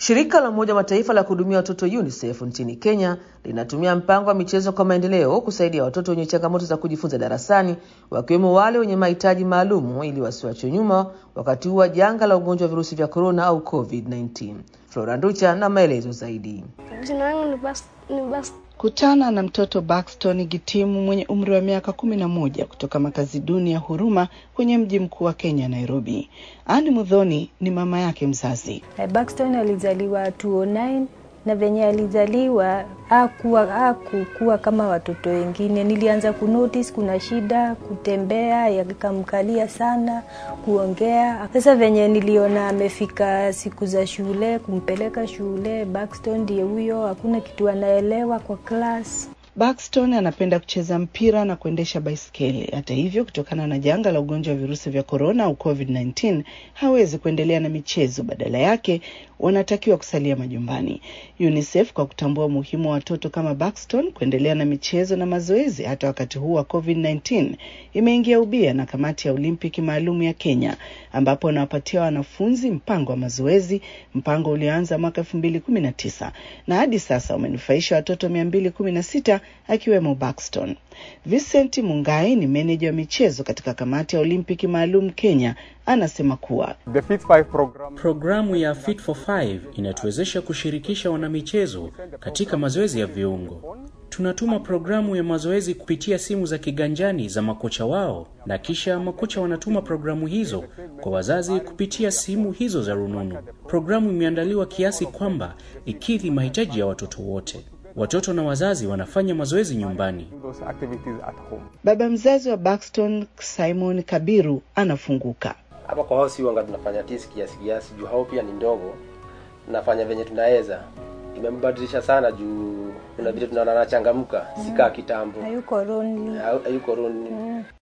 Shirika la Umoja wa Mataifa la kuhudumia watoto UNICEF nchini Kenya linatumia mpango wa michezo kwa maendeleo kusaidia watoto wenye changamoto za kujifunza darasani, wakiwemo wale wenye mahitaji maalumu ili wasiwachwe nyuma wakati huu wa janga la ugonjwa wa virusi vya korona au COVID-19. Flora Nducha na maelezo zaidi. Jina langu ni Bas, ni Bas. Kutana na mtoto Baxton Gitimu mwenye umri wa miaka kumi na moja kutoka makazi duni ya Huruma kwenye mji mkuu wa Kenya, Nairobi. Ani Mudhoni ni mama yake mzazi. Baxton alizaliwa 2009 na venye alizaliwa hakuwa hakukuwa kama watoto wengine. Nilianza kunotice kuna shida kutembea, yakamkalia sana kuongea. Sasa venye niliona amefika siku za shule, kumpeleka shule, Baxton ndiye huyo, hakuna kitu anaelewa kwa class. Baxton anapenda kucheza mpira na kuendesha baiskeli. Hata hivyo, kutokana na janga la ugonjwa wa virusi vya korona au COVID-19, hawezi kuendelea na michezo. Badala yake, wanatakiwa kusalia majumbani. UNICEF kwa kutambua umuhimu wa watoto kama Baxton kuendelea na michezo na mazoezi hata wakati huu wa COVID-19, imeingia ubia na kamati ya Olimpiki maalum ya Kenya, ambapo wanawapatia wanafunzi mpango wa mazoezi, mpango ulioanza mwaka 2019 na hadi sasa umenufaisha watoto 216 akiwemo Baxton. Vincent Mungai ni meneja wa michezo katika kamati ya Olimpiki maalum Kenya, anasema kuwa The Fit 5 program Programu ya Fit for 5 inatuwezesha kushirikisha wanamichezo katika mazoezi ya viungo. Tunatuma programu ya mazoezi kupitia simu za kiganjani za makocha wao, na kisha makocha wanatuma programu hizo kwa wazazi kupitia simu hizo za rununu. Programu imeandaliwa kiasi kwamba ikidhi mahitaji ya watoto wote. Watoto na wazazi wanafanya mazoezi nyumbani. those activities at home. baba mzazi wa Baxton Simon Kabiru anafunguka. hapa kwa hao si wanga tunafanya tisi kiasi kiasi juu hao pia ni ndogo tunafanya venye tunaweza imembadilisha sana juu kuna vile tunaona anachangamka sikaa kitambo Hayuko lonely. hayuko roni